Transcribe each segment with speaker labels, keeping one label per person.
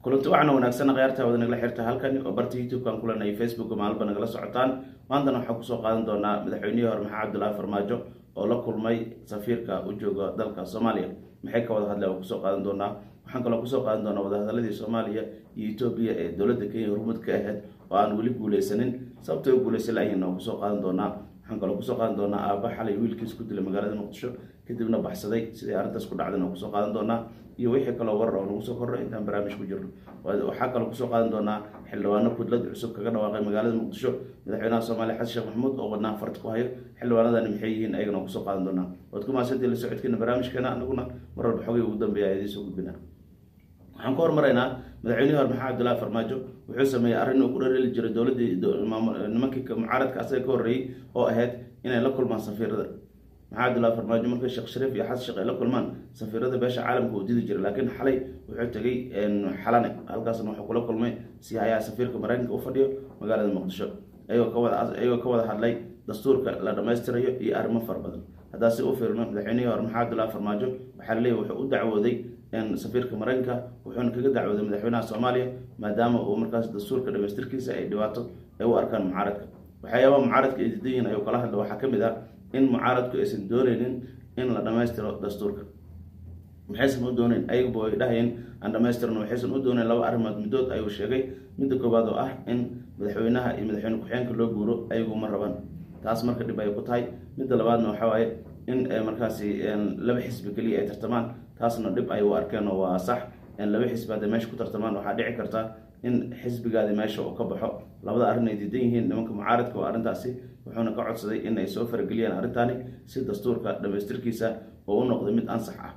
Speaker 1: kulanti waxaana wanaagsan khayaarta wada nagala xirta halkani oo barta youtube-kan kulanay facebook maalba nagala socotaan maantana waxaan kusoo qaadan doonaa madaxweynihii hore maxamed cabdulaahi farmaajo oo la kulmay safiirka u jooga dalka soomaaliya maxay ka wada hadleen oo kusoo qaadan doonaa waxaan kaloo kusoo qaadan doonaa wadahadaladii soomaaliya iyo etoobiya ee dowladda kenya hormuud ka ahayd oo aan weli guuleysanin sababtay u guuleysan layihiin oo kusoo qaadan doonaa waxaan kaloo kusoo qaadan doonaa aaba xalay wiilkiis ku dilay magaalada muqdisho kadibna baxsaday siday arrintaas ku dhacdan oo kusoo qaadan doonaa iyo wixii kaloo warar oo nagu soo korro intaan barnaamij ku jirno waxaa kaloo kusoo qaadan doonaa xildhibaano kudlad cusub kaga dhawaaqay magaalada muqdisho madaxweynaha soomaaliya xasan sheekh maxamuud oo wadnaha farta ku hayo xildhibaanadani maxay yihiin ayagana kusoo qaadan doonaa waad ku mahadsantii la socodkeena barnaamijkeena anaguna mar walba xogay ugu dambeeya idiin soo gudbinaa waxaan ku hormaraynaa madaxweynihii hore maxamed cabdulaahi farmaajo wuxuu sameeyey arrin uu ku dhareli jiray dowladdii nimankii mucaaradka asaga ka horreeyey oo ahayd inay la kulmaan safiirada maxamed cabdulaahi farmaajo markay sheekh shariif iyo xasan sheekh ay la kulmaan safiirada beesha caalamka uu didi jiray laakiin xalay wuxuu tegey xalane halkaasna wuxuu kula kulmay sihayaha safiirka maraykanka u fadhiyo magaalada muqdisho ayagoo ka wada ayagoo ka wada hadlay dastuurka la dhammaystirayo iyo arrimo fara badan haddaa si u fiirno madaxweynihii hore maxamed cabdulaahi farmaajo waxaa la leeyahy wuxuu u dacwooday safiirka maraykanka wuxuuna kaga dacwooday madaxweynaha soomaaliya maadaama uu markaas dastuurka dhamaystirkiisa ay dhibaato ay u arkaan mucaaradka waxyaabaha mucaaradka ay diidan yihin ayuu kala hadla waxaa ka mid ah in mucaaradku aysan dooneynin in la dhammaystiro dastuurka maxaysan u dooneyn ayagaba way dhahayeen aan dhamaystirno waxaysan u dooneyn laba arrimood middood ayuu sheegay midda koowaad oo ah in madaxweynaha iyo madaxweyne ku-xigeenka loo guuro ayagu ma rabaan taas marka dhib ay ku tahay midda labaadna waxaa waaye in markaasi laba xisbi keliya ay tartamaan taasna dhib ay u arkeen oo waa sax laba xisbi hadday meesha ku tartamaan waxaa dhici karta in xisbigaadi meesha uu ka baxo labada arrin ay diidan yihiin nimanka mucaaradka oo arrintaasi wuxuuna ka codsaday in ay soo farageliyaan arrintaani si dastuurka dhamaystirkiisa oo u noqday mid ansax ah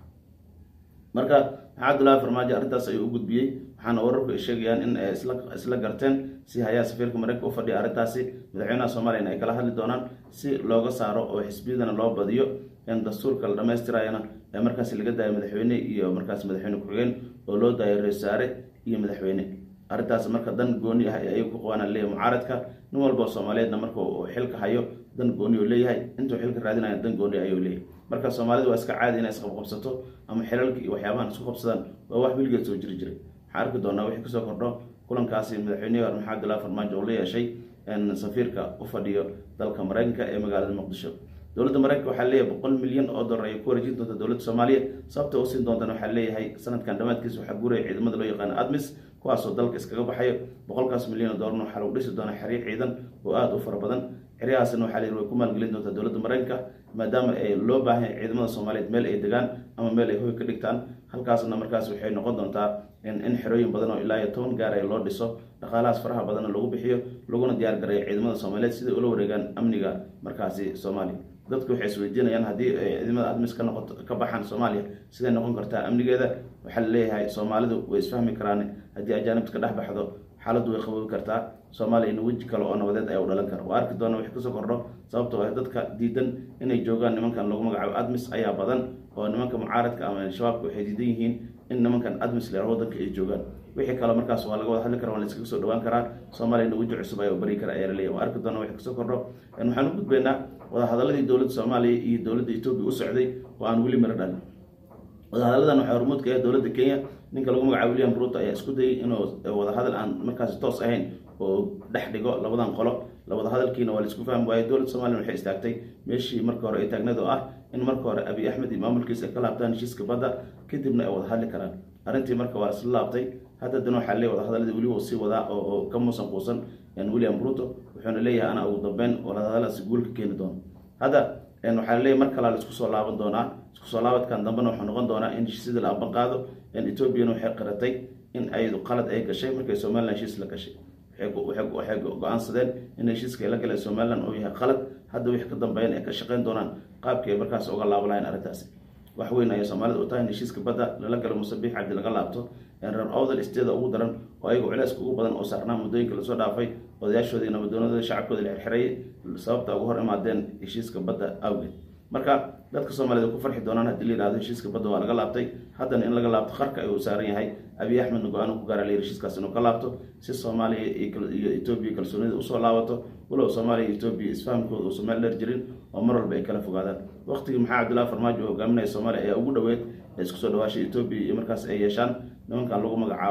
Speaker 1: marka maxamed cabdulaahi farmaajo arrintaas ayuu u gudbiyey waxaana wararku ay sheegayaan in ay isla garteen si hayaa safiirka maraykanka u fadhiya arrintaasi madaxweynaha soomaaliyana ay kala hadli doonaan si looga saaro oo xisbiyadana loo badiyo in dastuurka la dhamaystirayana ee markaasi laga daayo madaxweyne iyo markaas madaxweyne ku-xigeen oo loo daayo ra-iisaare iyo madaxweyne arrintaas marka dan gooni ah ayuu ku qabaan leeyahay mucaaradka nin walba soomaaliyeedna marka uu xilka hayo dan gooni uu leeyahay intuu xilka raadinaya dan gooni ayuu leeyahay marka soomaalida waa iska caadi inay isqabqabsato ama xilalka iyo waxyaabahan isku qabsadaan waa wax weligeed soo jiri jiray waxaan arki doonaa wixii kasoo kordho kulankaasi madaxweynihii hore maxamed abdullahi farmaajo oo la yeeshay safiirka u fadhiyo dalka maraykanka ee magaalada muqdisho dowladda maraykanka waxaa leeyahay boqol milyan oo dollar ay ku wareejin doonta dowladda soomaaliya sababta u siin doontana waxaa leeyahay sanadkan dhammaadkiisa waxaa guuraya ciidamada loo yaqaano admis kuwaasoo dalka iskaga baxayo boqolkaas milyan oo dollarna waxaa lagu dhisi doonaa xeryo ciidan oo aada u fara badan xeryahaasna waxaa leeyahy way ku maalgelin doontaa dowladda maraykanka maadaama ay loo baahan yahay ciidamada soomaaliyeed meel ay degaan ama meel ay hoy ka dhigtaan halkaasna markaas waxay noqon doontaa in xerooyin badan oo ilaa iyo toban gaar ay loo dhiso dhaqaalahaas faraha badanna lagu bixiyo laguna diyaar gareeyo ciidamada soomaaliyeed siday ula wareegaan amniga markaasi soomaaliya dadku waxay isweydiinayaan haddii ciidamada admis ka noqoto ka baxaan soomaaliya siday noqon kartaa amnigeeda waxaa laleeyahay soomaalidu way isfahmi karaan haddii ajaanibta ka dhex baxdo xaaladdu way qaboobi kartaa soomaaliya ina weji kale oo nabadeed ayaa u dhalan kara waa arki doona wixii kasoo kordho sababtoo ah dadka diidan inay joogaan nimankan lagu magacaabo admis ayaa badan oo nimanka mucaaradka ama shabaabka waxay diidan yihiin in nimankan admis leer wadanka ay joogaan wixii kale markaas waa laga wada hadli kara waa la iskaga soo dhawaan karaa soomaaliyana weji cusub ayaa bari kara ayaa laleeyahy waa arki doona wixii kasoo kordho waxaan u gudbaynaa wadahadaladii dowladda soomaaliya iyo dowladda etoobiya u socday oo aan weli miro dhalin wadahadalladan waxaa hormuudka ah dowladda kenya ninka lagu magacaabo william ruto ayaa isku dayay inuu wadahadal aan markaasi toos ahayn oo dhex dhigo labadan qolo wadahadalkiina waa la isku fahmi waaye dowladda somaliya waxay istaagtay meeshii marka hore ay taagneed oo ah in marka hore abiy axmed iyo maamulkiisa ay ka laabtaan heshiiska badda kadibna ay wada hadli karaan arrintii marka waa isla laabtay hadda dan waxaa leeyahy wadahadaladii weli uu sii wadaa oo ka muusan quusan william ruto wuxuuna leeyahay ana ugu dambeyn wadahadaladaasi guul ka keeni doono hadda waxaa laleeyahy mar kalaa la isku soo laaban doonaa isku soo laabadkan dambena wuxuu noqon doonaa in heshiisyada la aban qaado etoobiyana waxay qaratay in ay qalad ay gashay markay somalilan heshiis la gashay waxay go-aansadeen in heshiiska la galeen somalilan uu yahay qalad hadda wixii ka dambeeyan ay ka shaqeyn doonaan qaabkii ay markaas uga laabo lahayn arrintaasi wax weyn ayay soomaalida u tahay in heshiiska badda lala galo musabiix cabdi laga laabto reer owdal isteeda ugu daran oo ayaga culeyska ugu badan oo saarnaa muddooyinka lasoo dhaafay odayaashoodii nabadoonadooda shacabkooda la xirxirayay sababta ugu hor imaadeen heshiiska badda awgeed marka dadka soomaaliyed ku farxi doonaan haddii la yihahdo heshiiska badda waa laga laabtay haddana in laga laabto qarka ayuu saaran yahay abiy axmedna go-aan ku gaara layiri heshiiskaas inuu ka laabto si soomaaliya iyo etoobiya kalsoonida usoo laabato walow soomaaliya iyo etoobiya isfahamkooda uusan meel dheer jirin oo mar walba ay kala fogaadaan waqtigii maxaa cabdullahi farmaajo oo hogaaminaya soomaaliya ayaa ugu dhoweed ee isku soo dhawaashay etoobiya iyo markaas ay yeeshaan nimankan lagu magacaabo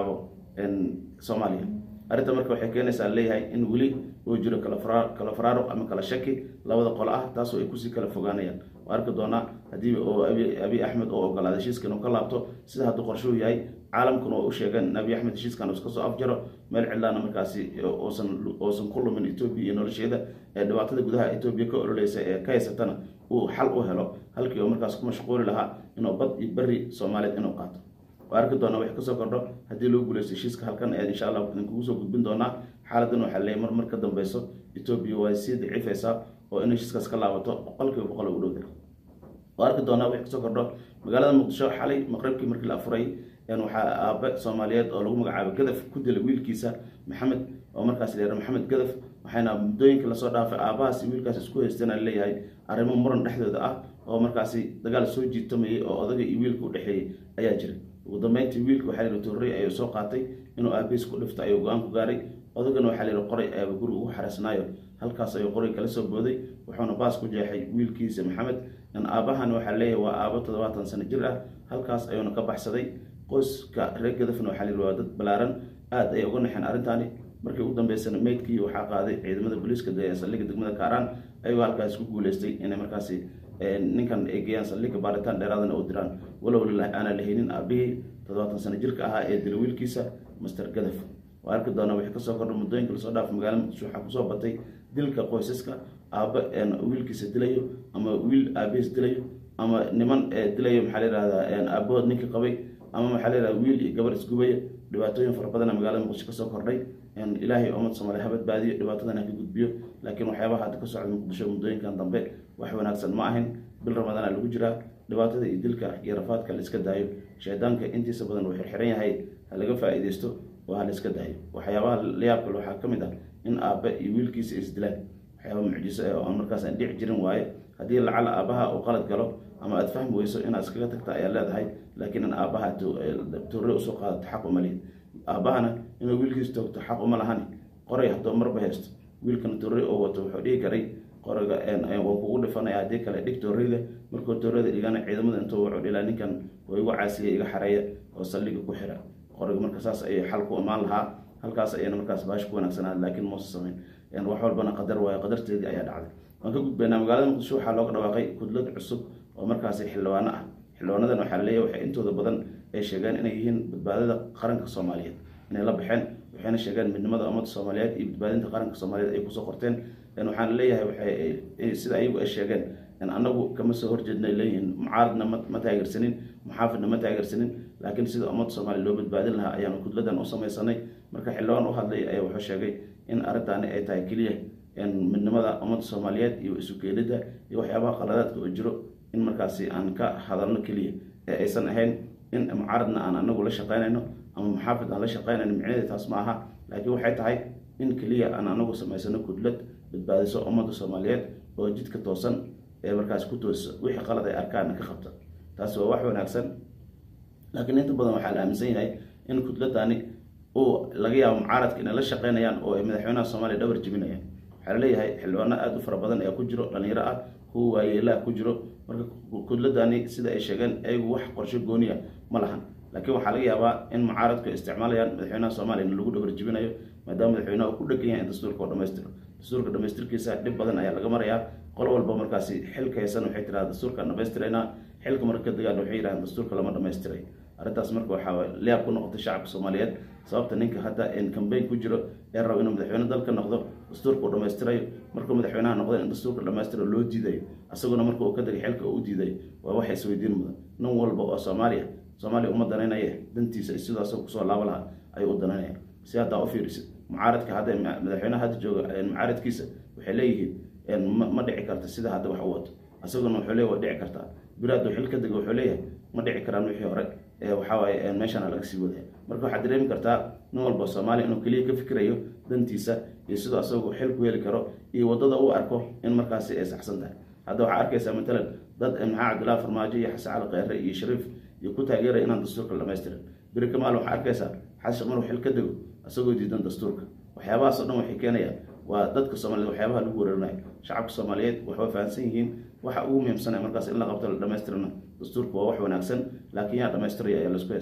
Speaker 1: soomaaliya arrinta marka waxay keenaysaa leeyahay in weli uu jiro kala faraaruq ama kala shaki labada qolo ah taasoo ay kusii kala fogaanayaan waa arki doonaa haddii oo abiy axmed oo ogolaada heshiiskan uu ka laabto sida hadduu qorshuu yahay caalamkuna oo u sheegeen in abiy axmed heshiiskan iska soo afjaro meel cidlaana markaasi uusan ku lumin etoobiya iyo nolosheeda ee dhibaatada gudaha etoobiya ka ololeysa ee ka haysatana uu xal u helo halkii oo markaas ku mashquuli lahaa inuu bad iyo beri soomaaliyeed inuu qaato waa arki doonaa wax kasoo kordho haddii lagu guuleysto heshiiska halkan ayaad insha allah idinkugu soo gudbin doonaa xaaladan waxaa leeyahy mar mar ka dambeyso etoobiya waa sii daciifaysaa oo in heshiiskaas ka laabato boqolkiiba boqol ugu dhowda waa arki doonaa wax kasoo kordho magaalada muqdisho xalay maqribkii markii la afuray waxaa aabe soomaaliyeed oo lagu magacaabo gadaf ku dilay wiilkiisa maxamed oo markaas la maxamed gadaf waxayna muddooyinka lasoo dhaafay aabahaas wiilkaas isku haysteen leeyahay arrimo muran dhexdooda ah oo markaasi dagaal soo jiitamayay oo odaga iyo wiilka u dhexeeyey ayaa jiray ugu dambeyntii wiilka waxaa layihi torrey ayuu soo qaatay inuu aabihiis ku dhifto ayuu go-aan ku gaaray odagana waxaa layihi qoray ayaaba guri ugu xareysnaayo halkaas ayuu qoray kala soo booday wuxuuna baas ku jeexay wiilkiisa maxamed aabahan waxaa leeyahay waa aabo toddobaatan sano jir ah halkaas ayuuna ka baxsaday qoyska reer gadafna waxaa layihi waa dad balaaran aada ay uga naxeen arrintaani markii ugu dambeysana meydkii waxaa qaaday ciidamada booliiska saldhigga degmada kaaraan ayagoo halkaas ku guuleystay inay markaasi ninkan ay geeyaan saldhigga baaritaan dheeraadana u diraan walow aanaa la haynin aabihii toddobaatan sano jirka ahaa ee dila wiilkiisa master gadaf waa arki doonaa wixii kasoo kordha muddooyinka lasoo dhaafay magaalada muqdisho waxaa kusoo batay dilka qoysaska aaba wiilkiisa dilayo ama wiil aabihiis dilayo ama niman dilayo maxaa la yihahdaa aabahood ninkii qabay ama maxaa la yihahda wiil iyo gabar isgubaya dhibaatooyin fara badana magaalada muqdisho kasoo kordhay ilaahay ummad soomaaliya ha badbaadiyo dhibaatadan ha ka gudbiyo laakiin waxyaabaha hadda ka socda muqdisho muddooyinkan dambe wax wanaagsan ma ahayn bil ramadaana lagu jiraa dhibaatada iyo dilka iyo rafaadka la iska daayo shaydaanka intiisa badan uu xirxiran yahay ha laga faa-iideysto oo ha la iska daayo waxyaabaha layaabkale waxaa ka mid ah in aabe iyo wiilkiisa isdilaan waxyaaba mucjiso eh oo aan markaas aan dhici jirin waaye haddii lacala aabaha uu qalad galo ama aada fahmi weyso inaad iskaga tagta ayaa leedahay laakiin in aabaha torre usoo qaadato xaq uma lihin aabahana inuu wiilkiisa toogto xaq uma lahani qoray haddoo marba haysto wiilkana torre oo wato wuxuu dhihi karay qoriga waan kugu dhifanaya haddii kale dhig torreyda markuu torreyda dhigana ciidamada intuu wuxuu dhilaa ninkan oo igu caasiya iga xareeya oo saldhiga ku xira qoriga marka saas ayay xal ku imaan lahaa halkaas ayayna markaas baash ku wanaagsanaa laakiin muusa samayn wax walbana qadar waayo qadarteedii ayaa dhacday waan ka gudbaynaa magaalada muqdisho waxaa looga dhawaaqay kudlad cusub oo markaasi xildhibaano ah xildhibaanadan waxaa leeyahy waxay intooda badan ay sheegeen inay yihiin badbaadada qaranka soomaaliyeed inay la baxeen waxayna sheegeen midnimada ummadda soomaaliyeed iyo badbaadinta qaranka soomaaliyeed ay kusoo qorteen waxaana leeyahay waxay sida ayagu ay sheegeen annagu kama soo horjeednay leeyihiin mucaaradna ma taageersanin muxaafidna ma taageersanin laakiin sida ummadda soomaaliya loo badbaadin lahaa ayaanu kudladan u samaysanay marka xildhibaan u hadlay ayaa wuxuu sheegay in arrintaani ay tahay keliya midnimada ummadda soomaaliyeed iyo isu keenida iyo waxyaabaha qaladaadka oo jiro in markaasi aan ka hadalno keliya ee aysan ahayn in mucaaradna aan anagu la shaqeynayno ama muxaafid aan la shaqeynayno micnaheeda taas ma aha laakiin waxay tahay in keliya aan anagu samaysano kudlad badbaadiso ummadda soomaaliyeed oo jidka toosan ee markaas ku toosiso wixii qalad ay arkaana ka qabta taasi waa wax wanaagsan laakiin inta badan waxaa la aaminsan yahay in kudladani uu laga yaabo mucaaradka inay la shaqeynayaan oo ay madaxweynaha soomaaliya dhabar jebinayaan waxaa laleeyahay xildhibaano aada u fara badan ayaa ku jiro dhalinyaro ah kuwa waayeelaha ku jiro marka kudladani sida ay sheegeen ayagu wax qorsho gooniya ma lahan laakiin waxaa laga yaabaa in mucaaradku ay isticmaalayaan madaxweynaha soomaaliya in lagu dhabar jebinayo maadaama madaxweynaha uu ku dhegan yahay in dastuurka oo dhamaystiro dastuurka dhamaystirkiisa dhib badan ayaa laga marayaa qol walba markaasi xilka haysan waxay tiraha dastuurkaan dhamaystiraynaa xilka marka ka degaan waxay yidhahdeen dastuurka lama dhamaystiray arrintaas marka waxaa liyaab ku noqotay shacabka soomaaliyeed sababta ninka hadda cambayn ku jiro ee rabo inuu madaxweyne dalka noqdo dastuurka uu dhamaystirayo markuu madaxweynaha noqdo in dastuurka dhamaystiro loo diidayo asaguna marka uu ka degay xilka uu u diiday waa waxa isweydiin mudan nin walba oo soomaaliya soomaaliya uma danaynaya dantiisa sidoo asagoo kusoo laaba lahaa ayuu u danaynaya si haddaa u fiirisid mucaaradka hadda madaxweynaha hadda jooga mucaaradkiisa waxay leeyihiin ma dhici karta sida hadda wax u wato asaguna wuxuu leeyahy waa dhici kartaa biri hadduu xil ka dego wuxuu leeyahay ma dhici karaan wixii hore waxawaaye meeshana laga sii wadaya marka waxaad dareemi kartaa nin walba soomaaliya inuu keliya ka fikirayo dantiisa iyo sidoo asagu xil ku heli karo iyo wadada uu arko in markaasi ay saxsan tahay hadda waxaa arkaysaa matalan dad maxaa cabdillahi farmaajo iyo xasan cali kheyre iyo shariif iyo ku taageeraya inaan dastuurka la dhamaystirin beri kamaal waxaa arkaysaa xasan maruu xil ka dego asagoo diidan dastuurka waxyaabahaasoo dhan waxay keenayaan waa dadka soomaaliyed waxyaabaha lagu weerarinayo shacabka soomaaliyeed waxay fahamsan yihiin waxa ugu muhiimsanaya markaas in la qabto la dhamaystirana dastuurka waa wax wanaagsan laakiin yaa dhamaystiraya ayaa laisku haystaa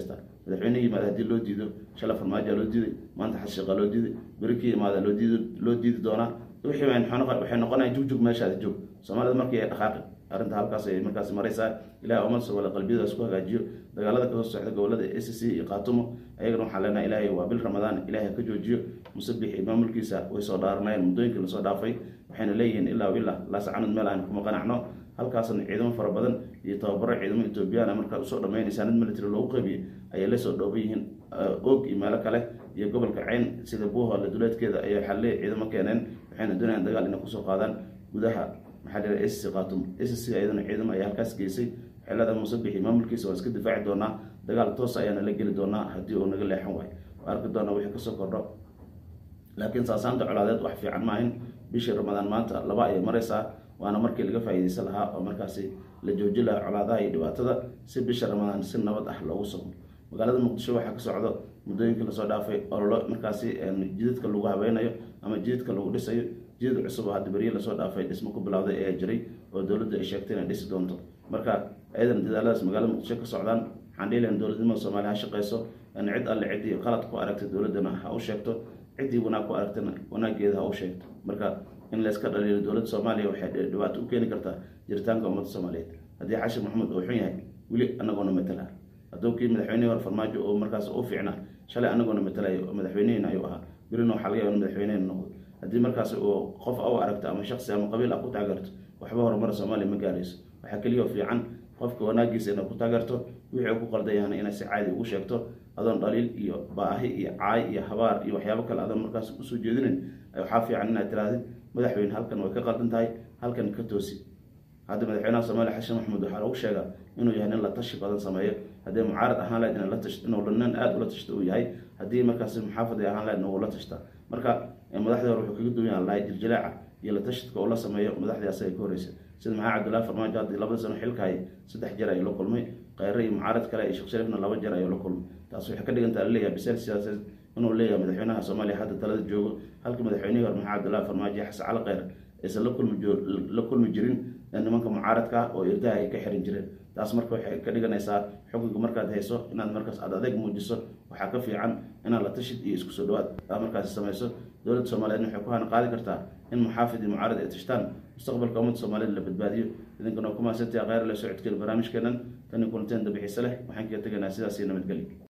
Speaker 1: madaxweyne yimaada haddii loo diido shala farmaajoa loo diiday maanta xashiiqa loo diiday beri kii imaada loo diid loo diidi doonaa wixii waxay noqonaya jugjug meeshaada joog soomaalida markii ay dhaqaaqi arrinta halkaas ay markaas maraysaa ilahay umad soomali qalbiyadaas ku hagaajiyo dagaalada kasoo socda gobolada a c c iyo qaatumo ayagana waxaan leenahay ilaahay waa bil ramadaan ilahay ka joojiyo musabix iyo maamulkiisa way soo dhaaranayeen muddooyinkii lasoo dhaafay waxayna leeyihiin ilaa ilaa laasacanud meel aan kuma qanacno halkaasna ciidamo fara badan iyo tababaro ciidamo etoobiyana markaa usoo dhamaynaysaa nid military loogu qeybiyo ayay lasoo dhooban yihiin og iyo meelo kale iyo gobolka ceyn sida buuhoole duleedkeeda ayay xalle ciidamo keeneen waxayna doonayaan dagaal inay kusoo qaadaan gudaha maxaa dhira sc qaatumo sc ayadana ciidamo ayaa halkaas geysay xilada musabixi maamulkiisa waa iska difaaci doonaa dagaal toos ayaana la geli doonaa haddii uu naga leexan waayo waa arki doonaa wixii kasoo kordho laakiin saasaanta colaadeed wax fiican maahin bishii ramadaan maanta laba ayay maraysaa waana markii laga faa'iidaysan lahaa oo markaasi la jooji lahaa colaadaha iyo dhibaatada si bisha ramadaan si nabad ah loogu somo magaalada muqdisho waxaa ka socdo muddooyinkii lasoo dhaafay ololo markaasi jidadka lagu habeynayo ama jidadka lagu dhisayo jidad cusub oo hadda beriye lasoo dhaafay dhismo ku bilowday ayaa jiray oo dowladda ay sheegtay inay dhisi doonto marka ayadan dadaaladaas magaalada muqdisho ka socdaan waxaan dhihi lahan dowladnimada soomaaliya ha shaqeyso cid alle ciddii qalad ku aragtay dowladdana ha u sheegto ciddii wanaag ku aragtana wanaageeda ha u sheegto marka in layska dhaliilo dowladda soomaaliya waxay dhibaato u keeni kartaa jiritaanka ummadda soomaaliyeed haddii xashir maxamuud uu xun yahay weli anagoona matala hadduu kii madaxweynihii hore farmaajo oo markaas u fiicnaa shalay anagoona matalayo oo madaxweynihiina ayuu ahaa berina waxaa laga yaba in madaxweynehina noqdo haddii markaas uu qof u aragto ama shaksi ama qabiil ah ku taageerto waxba horumara soomaaliya ma gaarayso waxaa keliya fiican qofka wanaagiisa inaad ku taageerto wixii uu ku qaldayahana inaad si caadi ugu sheegto adoon dhaliil iyo baahi iyo caay iyo habaar iyo waxyaabo kale adoon markaas usoo jeedinin waxaa fiican inaad tirahdid madaxweyne halkan way ka qaldan tahay halkan ka toosi hadda madaxweynaha soomaaliya xashan maxamuud waxaa lagu sheegaa inuu yahay nin la tashi badan sameeyo haddii mucaarad ahaan lahayd in la tash inuu nin aada ula tashta uu yahay haddii markaas muxaafad ahaan lahayd uu la tashtaa marka madaxdii hore wuxuu kaga duwan yahan lahay jiljilaaca iyo la tashidka uu la sameeyo madaxdii asaga ka horeysa sida maxaa cabdullahi farmaajo haddii labada sano xilka hay saddex jeer ayuu la kulmay kheyre iyo mucaarad kale iyo sheekh sharifna laba jeer ayuu la kulmay taas waxay ka dhigantaa laleeyahay biseel siyaasadeed inuu leeyahay madaxweynaha soomaaliya hadda talada joogo halka madaxweynihii hore maxaa cabdullahi farmaajo iyo xasan cali kheyre aysan la kulmi la kulmi jirin nimanka mucaaradka oo irdaha ay ka xiran jireen taas marka waxay ka dhiganaysaa xukunka markaad hayso inaad markaas aad adeeg muujiso waxaa ka fiican inaad la tashid iyo isku soo dhawaad aad markaasi samayso dowladda soomaaliyeed waxay ku hana qaadi kartaa in muxaafid iyo mucaarad ay tashtaan mustaqbalka ummadda soomaaliyeed la badbaadiyo idinkana waa ku mahadsantaha kheyr le socodkeena barnaamijkeenan tani kulanteen dabixiise leh waxaan kaga tegaynaa sidaas iyo nabadgelyo